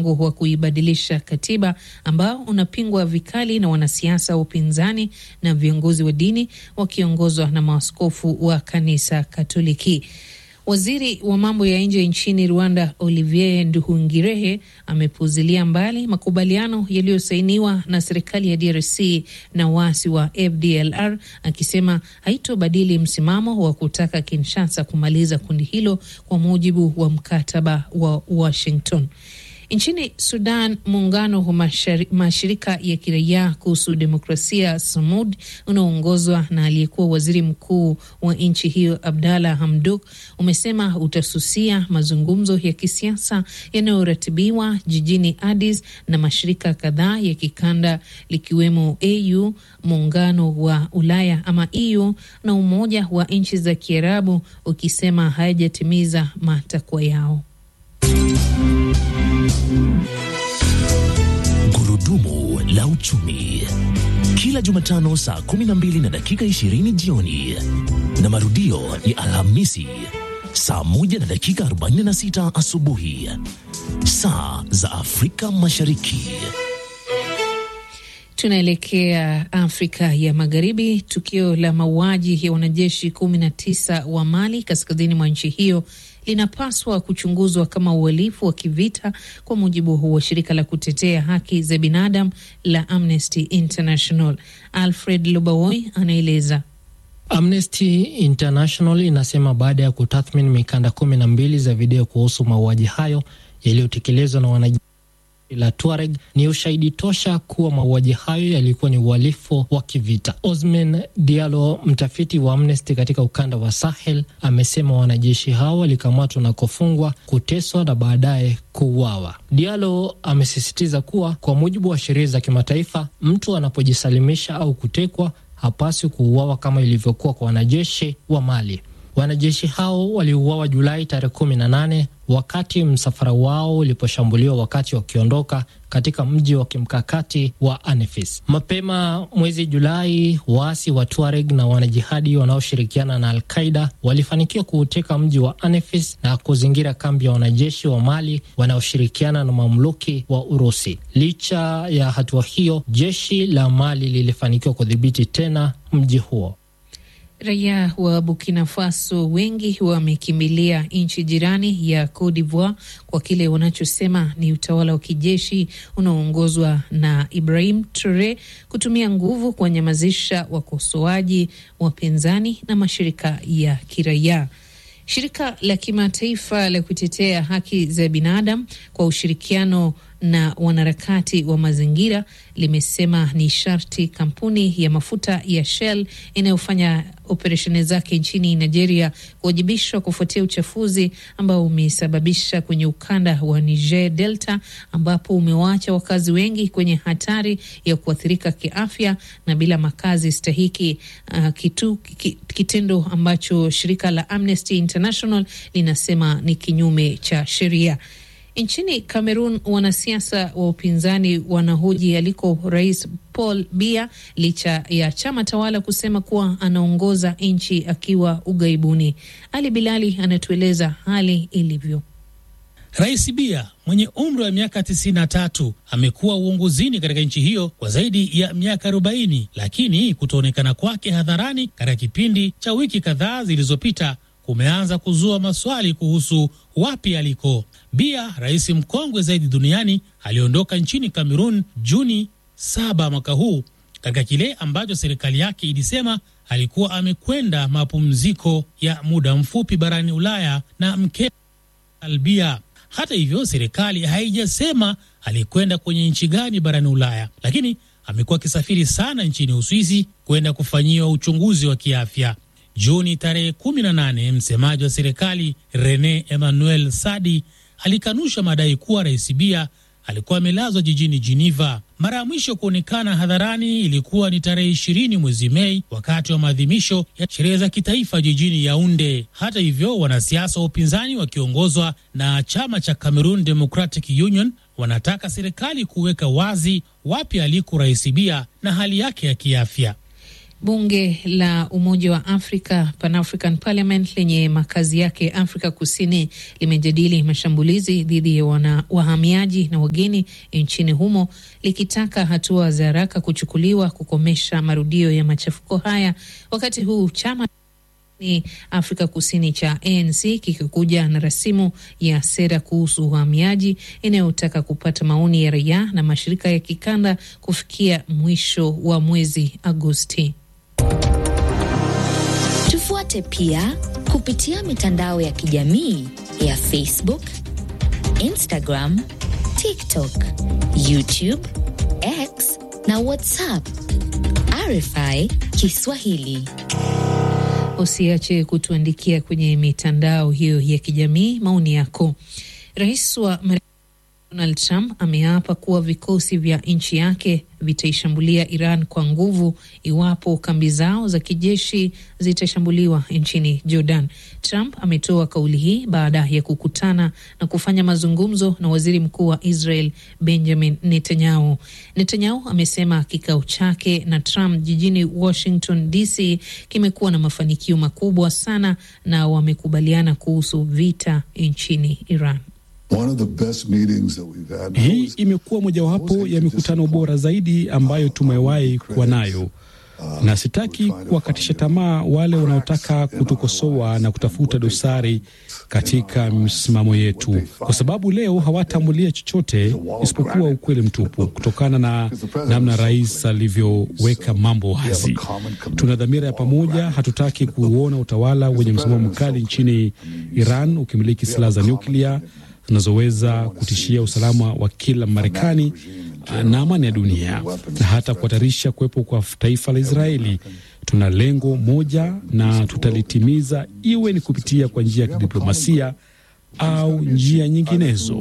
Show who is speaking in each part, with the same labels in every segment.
Speaker 1: mpango wa kuibadilisha katiba ambao unapingwa vikali na wanasiasa wa upinzani na viongozi wa dini wakiongozwa na maaskofu wa kanisa Katoliki. Waziri wa mambo ya nje nchini Rwanda Olivier Nduhungirehe amepuzilia mbali makubaliano yaliyosainiwa na serikali ya DRC na waasi wa FDLR akisema haitobadili msimamo wa kutaka Kinshasa kumaliza kundi hilo kwa mujibu wa mkataba wa Washington. Nchini Sudan, muungano wa mashirika ya kiraia kuhusu demokrasia SAMUD unaoongozwa na aliyekuwa waziri mkuu wa nchi hiyo Abdalla Hamdok umesema utasusia mazungumzo ya kisiasa yanayoratibiwa jijini Addis na mashirika kadhaa ya kikanda likiwemo AU, muungano wa Ulaya ama EU na Umoja wa nchi za Kiarabu, ukisema hayajatimiza matakwa yao.
Speaker 2: Gurudumu la uchumi kila Jumatano saa 12 na dakika 20 jioni na marudio ya Alhamisi saa 1 na dakika 46 asubuhi saa za Afrika Mashariki.
Speaker 1: Tunaelekea Afrika ya Magharibi. Tukio la mauaji ya wanajeshi kumi na tisa wa Mali kaskazini mwa nchi hiyo linapaswa kuchunguzwa kama uhalifu wa kivita kwa mujibu wa shirika la kutetea haki za binadamu la Amnesty International. Alfred Lubawoi anaeleza.
Speaker 3: Amnesty International inasema baada ya kutathmini mikanda kumi na mbili za video kuhusu mauaji hayo yaliyotekelezwa na wanajeshi la Tuareg ni ushahidi tosha kuwa mauaji hayo yalikuwa ni uhalifu wa kivita. Osman Diallo, mtafiti wa Amnesty katika ukanda wa Sahel, amesema wanajeshi hao walikamatwa na kufungwa, kuteswa na baadaye kuuawa. Diallo amesisitiza kuwa kwa mujibu wa sheria za kimataifa, mtu anapojisalimisha au kutekwa hapaswi kuuawa kama ilivyokuwa kwa wanajeshi wa Mali. Wanajeshi hao waliuawa Julai tarehe kumi na nane wakati msafara wao uliposhambuliwa wakati wakiondoka katika mji wa kimkakati wa Anefis. Mapema mwezi Julai, waasi wa Tuareg na wanajihadi wanaoshirikiana na Alqaida walifanikiwa kuuteka mji wa Anefis na kuzingira kambi ya wanajeshi wa Mali wanaoshirikiana na mamluki wa Urusi. Licha ya hatua hiyo, jeshi la Mali lilifanikiwa kudhibiti tena mji huo.
Speaker 1: Raia wa Burkina Faso wengi wamekimbilia nchi jirani ya Cote d'Ivoire kwa kile wanachosema ni utawala wa kijeshi unaoongozwa na Ibrahim Traore kutumia nguvu kuwanyamazisha wakosoaji, wapinzani na mashirika ya kiraia. Shirika la kimataifa la kutetea haki za binadamu kwa ushirikiano na wanaharakati wa mazingira limesema ni sharti kampuni ya mafuta ya Shell inayofanya operesheni zake nchini Nigeria kuwajibishwa kufuatia uchafuzi ambao umesababisha kwenye ukanda wa Niger Delta, ambapo umewaacha wakazi wengi kwenye hatari ya kuathirika kiafya na bila makazi stahiki. Uh, kitu, kitendo ambacho shirika la Amnesty International linasema ni kinyume cha sheria. Nchini Cameroon, wanasiasa wa upinzani wanahoji aliko Rais Paul Biya licha ya chama tawala kusema kuwa anaongoza nchi akiwa ughaibuni. Ali Bilali anatueleza hali ilivyo.
Speaker 4: Rais Biya mwenye umri wa miaka 93 amekuwa uongozini katika nchi hiyo kwa zaidi ya miaka 40, lakini kutoonekana kwake hadharani katika kipindi cha wiki kadhaa zilizopita kumeanza kuzua maswali kuhusu wapi aliko. Biya, rais mkongwe zaidi duniani, aliondoka nchini Kamerun Juni saba mwaka huu katika kile ambacho serikali yake ilisema alikuwa amekwenda mapumziko ya muda mfupi barani Ulaya na mke Albia. Hata hivyo, serikali haijasema alikwenda kwenye nchi gani barani Ulaya, lakini amekuwa akisafiri sana nchini Uswisi kwenda kufanyiwa uchunguzi wa kiafya. Juni tarehe 18, msemaji wa serikali Rene Emmanuel Sadi alikanusha madai kuwa rais Biya alikuwa amelazwa jijini Geneva. Mara ya mwisho kuonekana hadharani ilikuwa ni tarehe ishirini mwezi Mei wakati wa maadhimisho ya sherehe za kitaifa jijini Yaunde. Hata hivyo, wanasiasa wa upinzani wakiongozwa na chama cha Cameroon Democratic Union wanataka serikali kuweka wazi wapi aliko rais Biya na hali yake ya kiafya.
Speaker 1: Bunge la Umoja wa Afrika, Pan African Parliament, lenye makazi yake Afrika Kusini limejadili mashambulizi dhidi ya wana, wahamiaji na wageni nchini humo likitaka hatua za haraka kuchukuliwa kukomesha marudio ya machafuko haya, wakati huu chama ni Afrika Kusini cha ANC kikikuja na rasimu ya sera kuhusu uhamiaji inayotaka kupata maoni ya raia na mashirika ya kikanda kufikia mwisho wa mwezi Agosti.
Speaker 5: Tufuate pia kupitia mitandao ya kijamii ya Facebook, Instagram, TikTok, YouTube, X na WhatsApp. RFI Kiswahili.
Speaker 1: Usiache kutuandikia kwenye mitandao hiyo ya kijamii maoni yako. Rais wa Marekani Donald Trump ameapa kuwa vikosi vya nchi yake vitaishambulia Iran kwa nguvu iwapo kambi zao za kijeshi zitashambuliwa nchini Jordan. Trump ametoa kauli hii baada ya kukutana na kufanya mazungumzo na waziri mkuu wa Israel Benjamin Netanyahu. Netanyahu amesema kikao chake na Trump jijini Washington DC kimekuwa na mafanikio makubwa sana na wamekubaliana kuhusu vita nchini Iran.
Speaker 6: Hii imekuwa mojawapo ya mikutano bora zaidi ambayo tumewahi kuwa nayo, na sitaki kuwakatisha tamaa wale wanaotaka kutukosoa na kutafuta dosari katika msimamo yetu, kwa sababu leo hawataambulia chochote isipokuwa ukweli mtupu, kutokana na namna rais alivyoweka mambo wazi. Tuna dhamira ya pamoja, hatutaki kuona utawala wenye msimamo mkali nchini Iran ukimiliki silaha za nyuklia zinazoweza kutishia usalama wa kila Marekani na amani ya dunia na hata kuhatarisha kuwepo kwa taifa la Israeli. Tuna lengo moja na tutalitimiza, iwe ni kupitia kwa njia ya kidiplomasia au njia nyinginezo.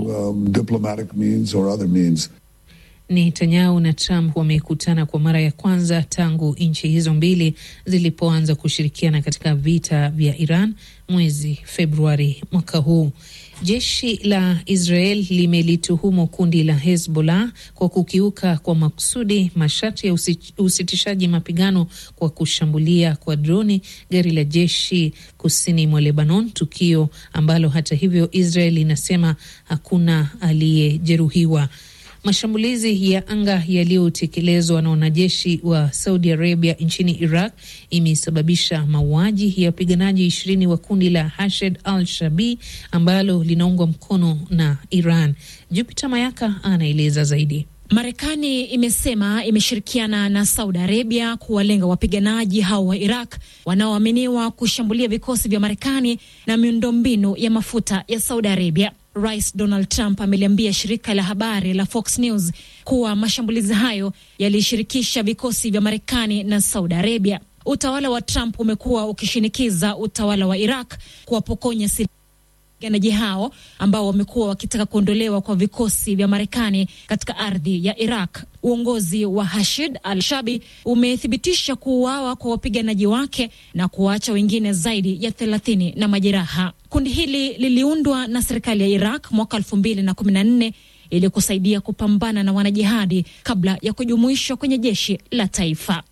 Speaker 1: Netanyahu na Trump wamekutana kwa mara ya kwanza tangu nchi hizo mbili zilipoanza kushirikiana katika vita vya Iran mwezi Februari mwaka huu. Jeshi la Israel limelituhumu kundi la Hezbollah kwa kukiuka kwa makusudi masharti ya usitishaji mapigano kwa kushambulia kwa droni gari la jeshi kusini mwa Lebanon, tukio ambalo hata hivyo Israel inasema hakuna aliyejeruhiwa. Mashambulizi ya anga yaliyotekelezwa na wanajeshi wa Saudi Arabia nchini Iraq imesababisha mauaji ya wapiganaji ishirini wa kundi la Hashed al Shabi ambalo linaungwa mkono na Iran. Jupiter Mayaka anaeleza zaidi.
Speaker 7: Marekani imesema imeshirikiana na Saudi Arabia kuwalenga wapiganaji hao wa Iraq wanaoaminiwa kushambulia vikosi vya Marekani na miundombinu ya mafuta ya Saudi Arabia. Rais Donald Trump ameliambia shirika la habari la Fox News kuwa mashambulizi hayo yalishirikisha vikosi vya Marekani na Saudi Arabia. Utawala wa Trump umekuwa ukishinikiza utawala wa Iraq kuwapokonya wapiganaji hao ambao wamekuwa wakitaka kuondolewa kwa vikosi vya Marekani katika ardhi ya Iraq. Uongozi wa Hashid al-Shabi umethibitisha kuuawa kwa wapiganaji wake na kuwaacha wengine zaidi ya thelathini na majeraha. Kundi hili liliundwa na serikali ya Iraq mwaka elfu mbili na kumi na nne ili kusaidia kupambana na wanajihadi kabla ya kujumuishwa kwenye jeshi la taifa.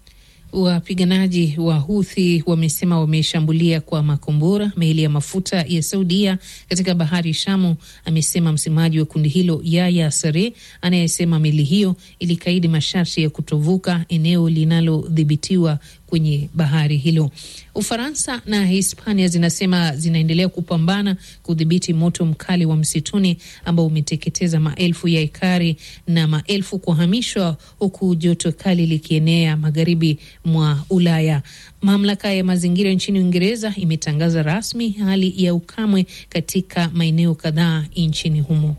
Speaker 1: Wapiganaji wa Huthi wamesema wameshambulia kwa makombora meli ya mafuta ya Saudia katika bahari Shamu, amesema msemaji wa kundi hilo Yaya Sare, anayesema meli hiyo ilikaidi masharti ya kutovuka eneo linalodhibitiwa kwenye bahari hilo. Ufaransa na Hispania zinasema zinaendelea kupambana kudhibiti moto mkali wa msituni ambao umeteketeza maelfu ya ekari na maelfu kuhamishwa, huku joto kali likienea magharibi mwa Ulaya. Mamlaka ya mazingira nchini Uingereza imetangaza rasmi hali ya ukame katika maeneo kadhaa nchini humo.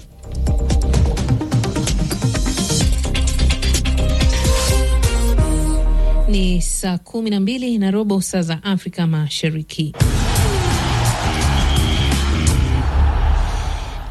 Speaker 1: Ni saa kumi na mbili na robo saa za Afrika Mashariki.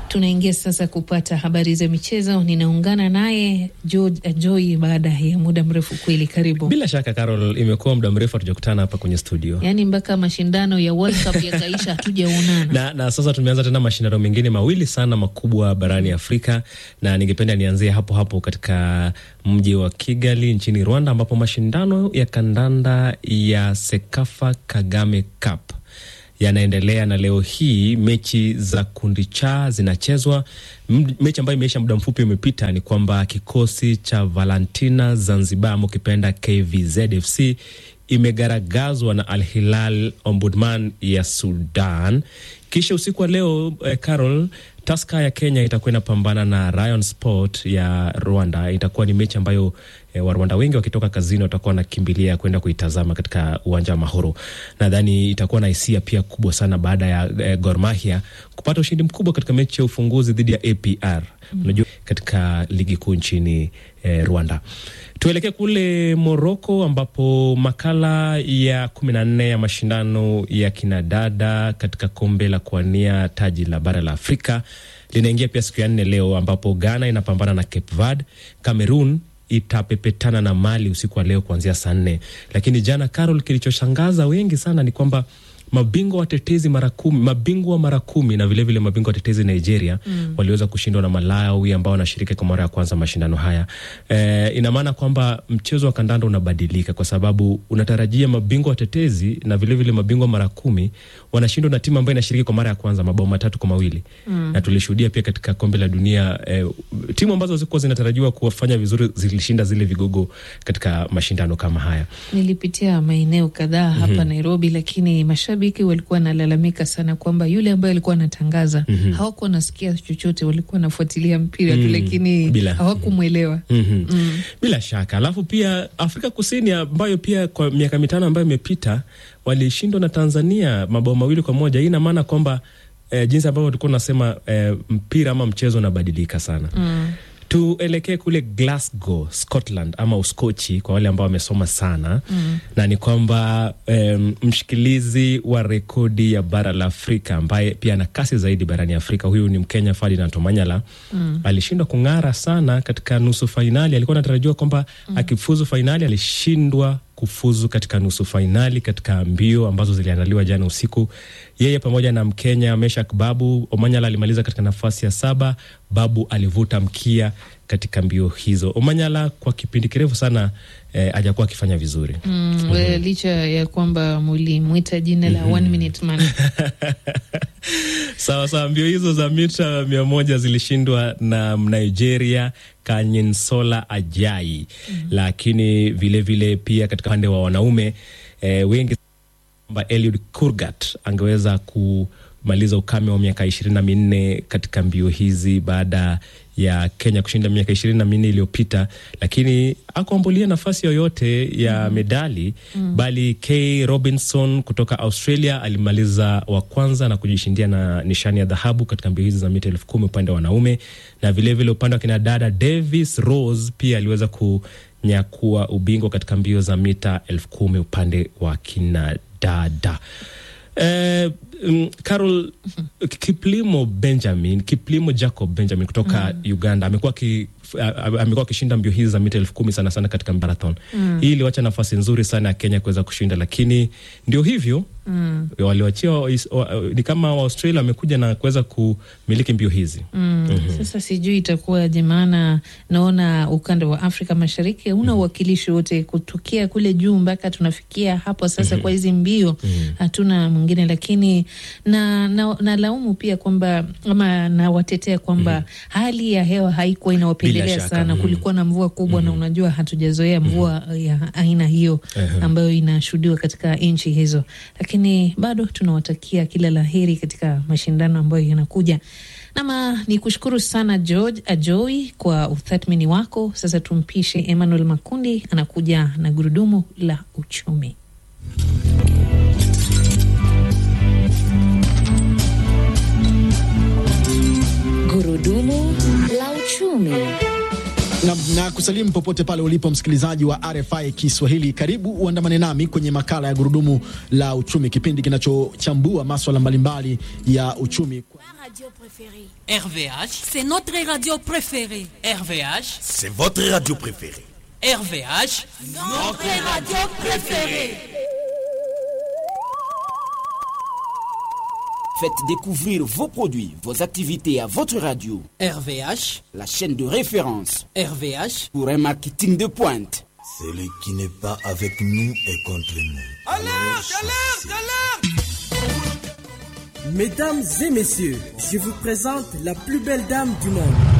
Speaker 1: Tunaingia sasa kupata habari za michezo. Ninaungana naye George Ajoi baada ya muda mrefu kweli. Karibu.
Speaker 8: Bila shaka Carol, imekuwa muda mrefu hatujakutana hapa kwenye studio,
Speaker 1: yaani mpaka mashindano ya World Cup yakaisha hatujaonana
Speaker 8: na, na sasa tumeanza tena mashindano mengine mawili sana makubwa barani Afrika, na ningependa nianzie hapo hapo katika mji wa Kigali nchini Rwanda, ambapo mashindano ya kandanda ya Sekafa Kagame Cup yanaendelea na leo hii mechi za kundi cha zinachezwa. Mechi ambayo imeisha muda mfupi umepita ni kwamba kikosi cha Valentina Zanzibar ama ukipenda KVZFC imegaragazwa na Al Hilal Omdurman ya Sudan. Kisha usiku wa leo eh, Carol Taska ya Kenya itakuwa inapambana na Rayon Sport ya Rwanda. Itakuwa ni mechi ambayo e, Warwanda wengi wakitoka kazini watakuwa wanakimbilia kwenda kuitazama katika uwanja wa Mahoro. Nadhani itakuwa na hisia pia kubwa sana baada ya e, Gor Mahia kupata ushindi mkubwa katika mechi ya ufunguzi dhidi ya APR mm. Unajua, katika ligi kuu nchini e, Rwanda. Tuelekee kule Moroko ambapo makala ya kumi na nne ya mashindano ya kinadada katika kombe la kuwania taji la bara la Afrika linaingia pia siku ya nne leo, ambapo Ghana inapambana na Cape Verde, Cameroon itapepetana na Mali usiku wa leo kuanzia saa nne. Lakini jana, Carol, kilichoshangaza wengi sana ni kwamba mabingwa watetezi mara kumi, mabingwa mara kumi na vilevile vile mabingwa watetezi Nigeria mm. waliweza kushindwa na Malawi ambao wanashiriki kwa mara ya kwanza mashindano haya. E, ina maana kwamba mchezo wa kandanda unabadilika kwa sababu unatarajia mabingwa watetezi na vilevile vile mabingwa mara kumi wanashindwa na timu ambayo inashiriki kwa mara ya kwanza mabao matatu kwa mawili mm. na tulishuhudia pia katika kombe la dunia e, timu ambazo zilikuwa zinatarajiwa kufanya vizuri zilishinda zile vigogo katika mashindano kama haya.
Speaker 1: Nilipitia maeneo kadhaa hapa mm -hmm. Nairobi, lakini mashabiki walikuwa wanalalamika sana kwamba yule ambaye alikuwa anatangaza mm -hmm. hawakuwa wanasikia chochote, walikuwa wanafuatilia mpira tu mm -hmm. lakini hawakumwelewa
Speaker 8: mm -hmm. mm. bila shaka. Alafu pia Afrika Kusini ambayo pia kwa miaka mitano ambayo imepita walishindwa na Tanzania mabao mawili kwa moja. Hii ina maana kwamba eh, jinsi ambavyo tulikuwa tunasema eh, mpira ama mchezo unabadilika sana mm. Tuelekee kule Glasgow, Scotland ama Uskochi kwa wale ambao wamesoma sana mm. na ni kwamba um, mshikilizi wa rekodi ya bara la Afrika ambaye pia ana kasi zaidi barani Afrika, huyu ni Mkenya Ferdinand Omanyala mm. alishindwa kung'ara sana katika nusu fainali. Alikuwa anatarajiwa kwamba mm. akifuzu fainali, alishindwa kufuzu katika nusu fainali katika mbio ambazo ziliandaliwa jana usiku. Yeye pamoja na Mkenya Meshak Babu, Omanyala alimaliza katika nafasi ya saba. Babu alivuta mkia katika mbio hizo. Omanyala kwa kipindi kirefu sana eh, hajakuwa akifanya vizuri
Speaker 1: mm, mm -hmm. licha ya kwamba mulimwita jina la mm -hmm. one minute man
Speaker 8: sawa sawa. Mbio hizo za mita mia moja zilishindwa na Nigeria Kanyinsola Ajai mm -hmm. lakini vilevile vile pia katika upande wa wanaume eh, wengi kwamba Eliud Kurgat angeweza kumaliza ukame wa miaka ishirini na minne katika mbio hizi baada ya Kenya kushinda miaka ishirini na minne iliyopita, lakini akuambulia nafasi yoyote ya mm. medali mm. bali K Robinson kutoka Australia alimaliza wa kwanza na kujishindia na nishani ya dhahabu katika mbio hizi za mita elfu kumi upande wa wanaume, na vilevile upande wa kinadada Davis Rose pia aliweza kunyakua ubingwa katika mbio za mita elfu kumi upande wa kinadada. Eh, um, Carol Kiplimo Benjamin Kiplimo Jacob Benjamin kutoka mm. Uganda amekuwa ki amekuwa akishinda mbio hizi za mita elfu kumi sana sana katika marathon mm. Hii iliwacha nafasi nzuri sana ya Kenya kuweza kushinda, lakini ndio hivyo mm. waliwachia ni kama Waaustralia wamekuja na kuweza kumiliki mbio hizi
Speaker 1: mm. mm -hmm. Sasa sijui itakuwaje, maana naona ukanda wa Afrika Mashariki una uwakilishi wote kutokea kule juu mpaka tunafikia hapo sasa. mm -hmm. Kwa hizi mbio hatuna mm -hmm. mwingine, lakini na, na, na laumu pia kwamba ama nawatetea kwamba mm -hmm. hali ya hewa haikuwa inawapendelea sana. Kulikuwa na mvua kubwa mm -hmm. na unajua hatujazoea mvua mm -hmm. ya aina hiyo ambayo inashuhudiwa katika nchi hizo, lakini bado tunawatakia kila la heri katika mashindano ambayo yanakuja. Nama ni kushukuru sana George Ajoi kwa utathmini wako. Sasa tumpishe Emmanuel Makundi anakuja na gurudumu la uchumi.
Speaker 5: Gurudumu la uchumi.
Speaker 9: na, na kusalimu popote pale ulipo msikilizaji wa RFI Kiswahili. Karibu uandamane nami kwenye makala ya gurudumu la uchumi, kipindi kinachochambua maswala mbalimbali ya uchumi.
Speaker 10: radio préférée.
Speaker 11: RVH,
Speaker 10: C'est notre radio préférée.
Speaker 11: RVH,
Speaker 12: C'est votre radio préférée.
Speaker 11: RVH,
Speaker 10: Notre radio préférée.
Speaker 13: Faites découvrir vos produits, vos activités à votre radio.
Speaker 11: RVH,
Speaker 13: la chaîne de référence
Speaker 11: RVH
Speaker 13: pour un marketing de pointe.
Speaker 12: Celui qui n'est pas avec nous est contre nous.
Speaker 14: Alerte, alerte, alerte Mesdames et messieurs, je vous présente la plus belle dame du monde.